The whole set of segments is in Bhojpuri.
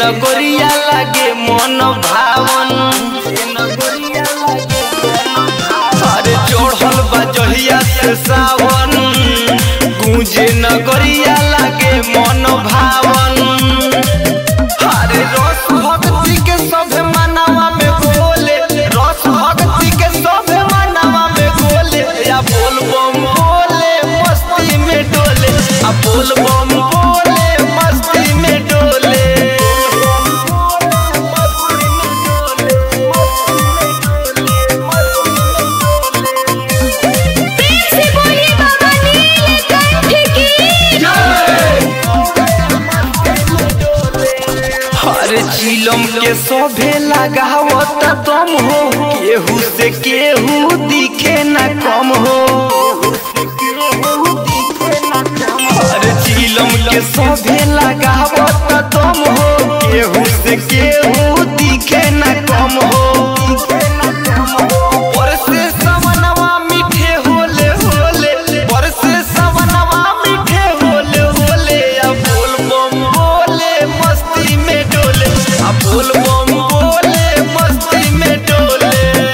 नगरिया लागे मन भावन अरे चढ़ल बा जहिया से सावन गूंजे नगरिया लागे मन भावन अरे रस भक्ति के सभे मानवा में बोले रस भक्ति के सभे मानवा में बोले या बोल बम बोले मस्ती में डोले आ बोल बम बोले मस्ती में डोले प्रेम से बोलिए बाबा नीलकंठ की हर चिलम के सभे लगावत दम हो केहू से केहू दिखे न कम हो हर चिलम के सभे लगावत दम हो केहू से केहू दिखे न कम हो बरसे सवनवा मीठे होले होले बरसे सवनवा मीठे होले होले आ बोल बम बोले मस्ती में डोले आ बोल बम बोले मस्ती में डोले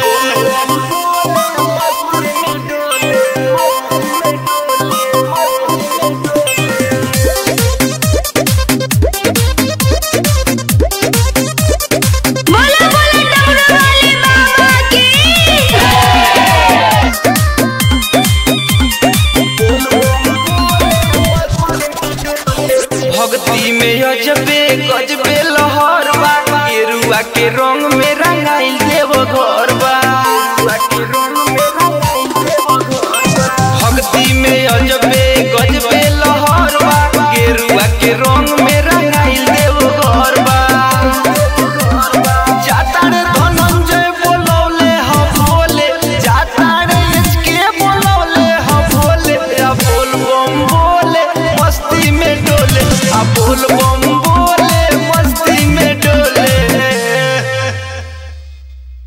बोला बोला डमरू वाले बाबा की भक्ति में अजबे गजबे लहर बा गेरुआ के रंग में रंगाइल देव घर बा